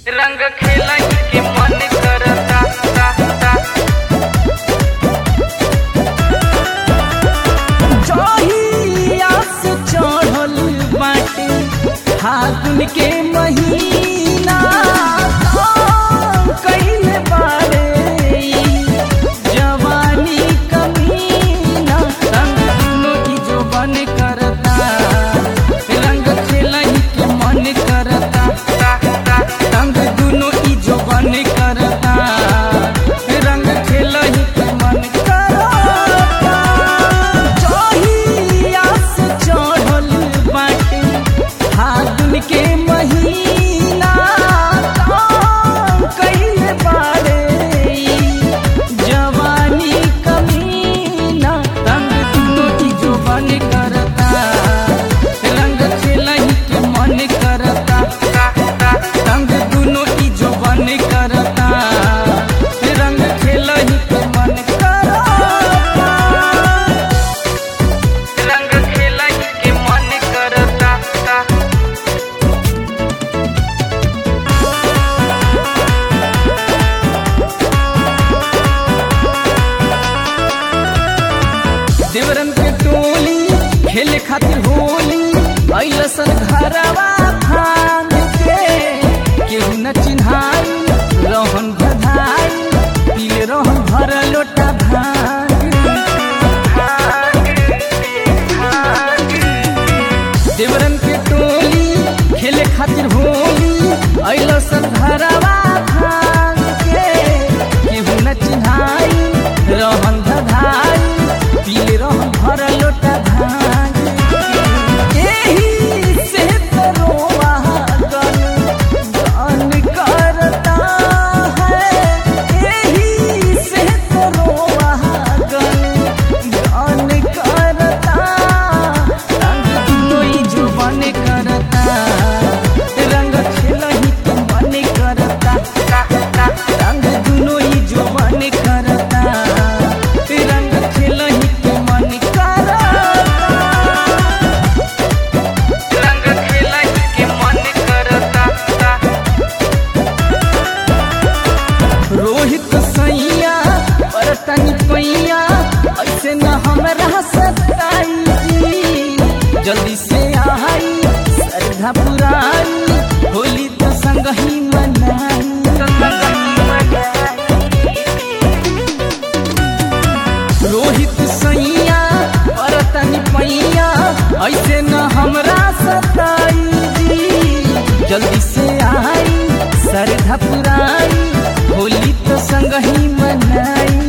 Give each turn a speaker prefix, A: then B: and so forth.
A: रंग खेला के मन करता ता, ता।
B: जहिया से चढ़ल बाटे फागुन के महीना काम कइले बारे ई जवानी कमीना रंग दुनो की जो बन करता रंग खेलही के मन करता रंग दुनो की जो बन करता रंग खेलही के मन करता जहिया से चढ़ल बाटे फागुन के महीना काम कइले बारे ई जवानी कमीना रंग दुनो की जो बन करता रंग खेलही के मन करता रंग दुनो की जो बन करता रंग खेलही के मन करता
A: रंग खेला के मन करता ता।
B: देवरन के टोली खेले खातिर होली अइलसन घरवा भांग के केहू न चिन्हाई रहन बधाई पीले रहन भर लोटा भांग देवरन के टोली खेले खातिर होली अइलसन घरवा भांग के केहू न चिन्हाई रहन बधाई पीले रहन भर लोटा भांग एही से तरोवा गन गन करता है एही से तरोवा गन गन करता रंग दुनोई जो बन करता रंग खेलही के मन करता रंग दुनोई जो बन करता रंग खेलही के मन करता
A: रंग खेला के मन करता ता।
B: रोहित सैया बरतन पैया ऐसे न हमरा सताई जी जल्दी से आई श्रद्धा पुराई होली तो संग ही मनाई रोहित सैया बरतन पैया ऐसे न हमरा सताई जी जल्दी से आई श्रद्धा पुराई होली तो संग ही मनाई